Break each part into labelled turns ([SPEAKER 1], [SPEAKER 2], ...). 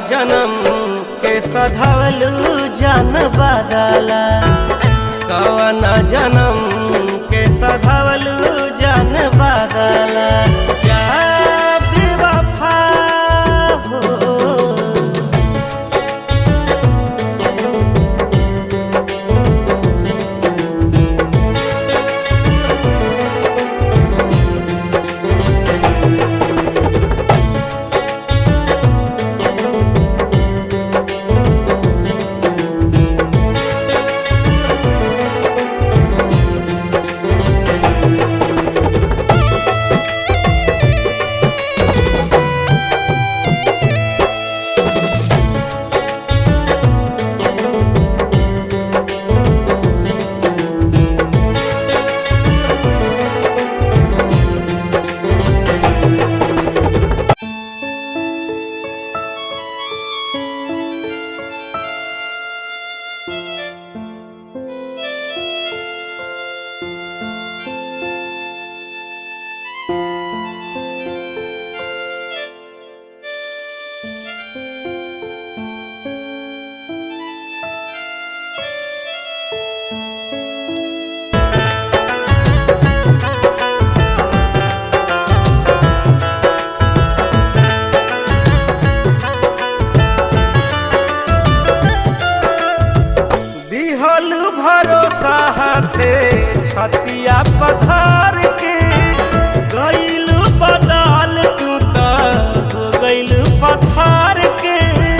[SPEAKER 1] जनम के सधवलू जान बदला कवन जनम के सधवलू जान बदला जा बेवफा हो दिहल भरोसा हाथे छतिया पथार के गईल बदाल तू त हो गईल पथार के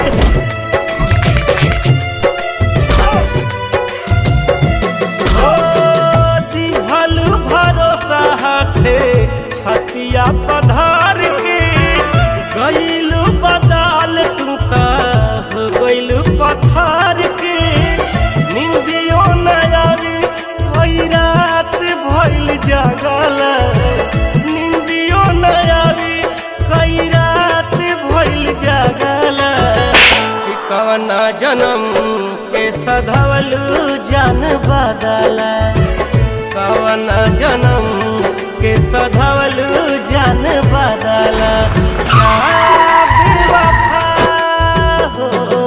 [SPEAKER 1] ओ दिहल भरोसा हाथे छतिया पधार के गईल बदाल तू त हो गईल पथार के निंदियो न आवे कई रात भइल जागला निंदियो न आवे कई रात भइल जागला कि कवना जन्म के सधवलू जान बदला कवना जन्म के सधवलू जान बदला जा बेवफा हो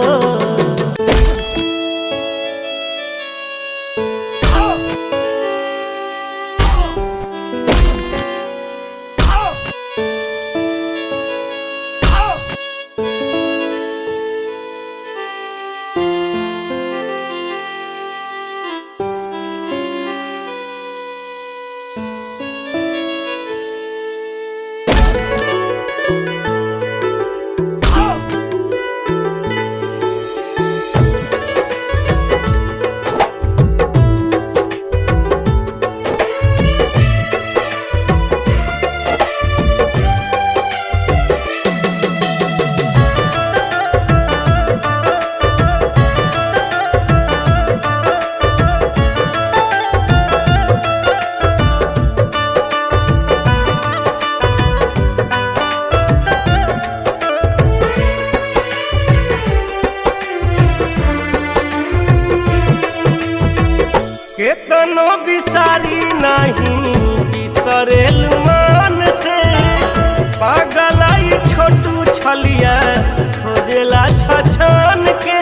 [SPEAKER 1] केतनो बिसारी नहीं बिसरेल मान से पागलाई छोटू छलिया खोजेला छछन के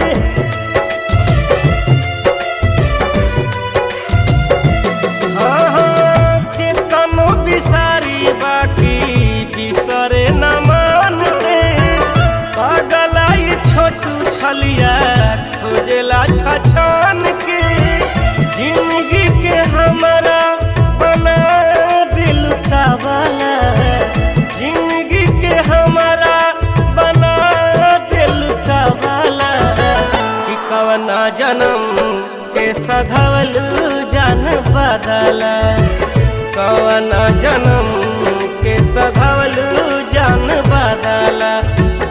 [SPEAKER 1] आहा, केतनो बिसारी बाकी बिसरे न मान से पागलाई छोटू छलिया खोजेला छछन के जिंदगी के हमारा बना दिल वाला जिंदगी के हमारा बना दिल वाला कि कवना जन्म के सधवलू जान बदला कवना जन्म के सधवलू जान बदला